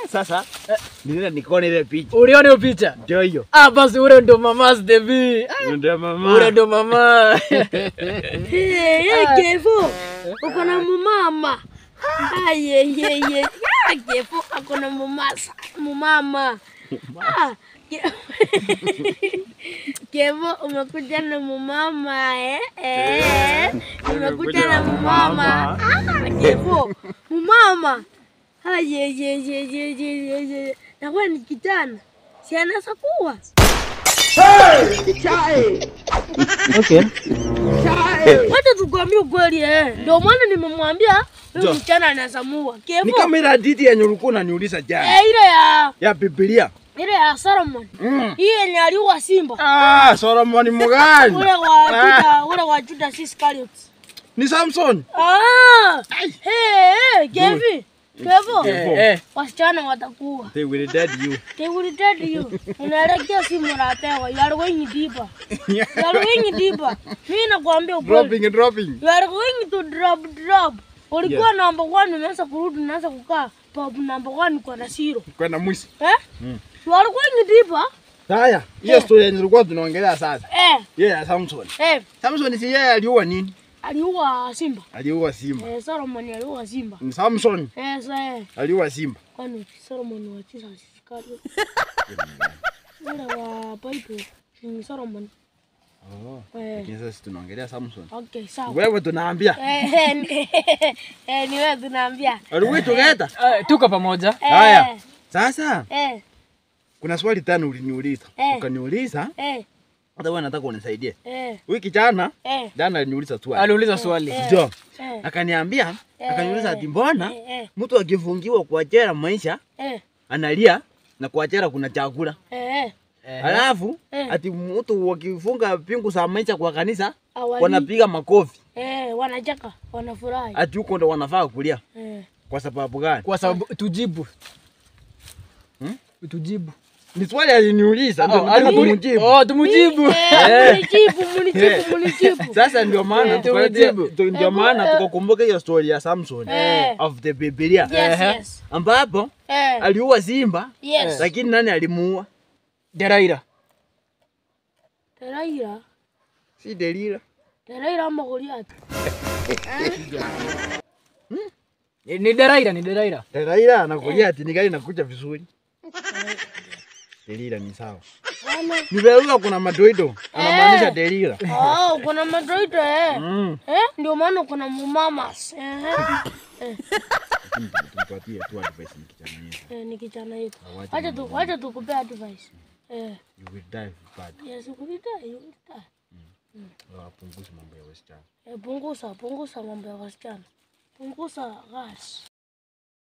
Sasa nilienda nikaona ile picha. Uliona hiyo picha? Ndio hiyo. Ah, basi ule ndo mama Stevi. Ndio mama. Ule ndo mama. Hey, hey, Kevo, uko na mumama. Aye, ye, ye. Ya, Kevo, ako na mumasa, mumama. Ah, Ke- Kevo, umekuja na mumama eh? Eh, umekuja na mumama. Ah, Kevo, mumama. Aye, ye, ye, ye, ye, ye, ye. Na wewe ni kijana. Si anaweza kuwa. Okay. Wacha tukwambie ukweli eh. Ndio maana nimemwambia huyu Jo. msichana anazamua. Ni Kevo. kama ile hadithi yenye ulikuwa unaniuliza jana Eh, ile ya ya Biblia. ile ya Solomon. Mm. Hii yenye aliua simba. Ah, Solomon mgani? Ule wa Juda, ule wa Juda Iscariot. Ni Samson. Ah! Hey, hey, Kevi. Kevo. Eh, eh. Wasichana watakuwa. They will dead you. They will tell you. Unaelekea simu unapewa. You are going deeper. You are going deeper. Mimi nakwambia ukweli. Dropping dropping. You are going to drop drop. Ulikuwa number one umeanza kurudi unaanza kukaa pop number one kwa na zero. Kwenda mwisho. Eh? You are going deeper. Haya, hiyo story yenye tulikuwa tunaongelea sasa. Eh, Yeye ya Samson. eh, Samson si yeye aliua nini? aliua simba. Aliua simba. Eh, Solomon aliua simba. Ni Samson Eh, sasa eh, aliua simba. kwani Solomon wa tisa Iscariot. Ule wa Bible ni Solomon. Oh. Eh, Lakini sasa tunaongelea Samson. okay, sawa. Wewe tunaambia. Eh, eh, ni- eh, ni wewe tunaambia. Aliwe together. Eh, tuko pamoja. Eh, Haya. Sasa Eh, kuna swali tano uliniuliza. Eh. Ukaniuliza eh, hata wewe nataka unisaidie. eh, Huyu kijana eh, jana aliniuliza swali. Aliuliza swali. Ndio. eh, Akaniambia, akaniuliza ati mbona eh, eh, mtu akifungiwa kwa jela maisha eh, analia na kwa jela kuna chakula. eh, Eh, Alafu Eh. ati mtu wakifunga pingu za maisha kwa kanisa awali. wanapiga makofi. Eh, wanacheka, wanafurahi. Ati huko ndo wanafaa kulia. Eh. Kwa sababu gani? Kwa sababu tujibu. Hmm? Tujibu. Ni swali aliniuliza ndio Oh, nataka alimu- kumjibu. Oh, tumujibu. Eh, munijibu, munijibu, munijibu. Sasa ndio maana Eh, tukaje tumejibu. ndio maana tukakumbuka hiyo story ya Samson Eh. of the Biblia Yes, Ehe. yes. ambapo Eh, aliua simba yes. lakini nani alimuua? Deraira. Teraira, Si Delila. Teraira ama Goliathi. Ni ni Deraira, ni Deraira. Delila na Goliathi ni gani nakuja vizuri? Delila ni sawa. Ana. Ni Delila kuna madoido anamaanisha Delila. Oh, kuna madroid eh. Mm. Eh, ndio maana kuna mumamas. Eh. Lakini tumpatie tu advice ni kijana yetu. Eh, ni kijana yetu. Awache Acha tu, acha tukupe advice. Eh, You will die bad. yes, ukulita, ukulita. Wapunguze mambo ya wasichana. Eh, punguza, punguza mambo ya wasichana. Punguza gas.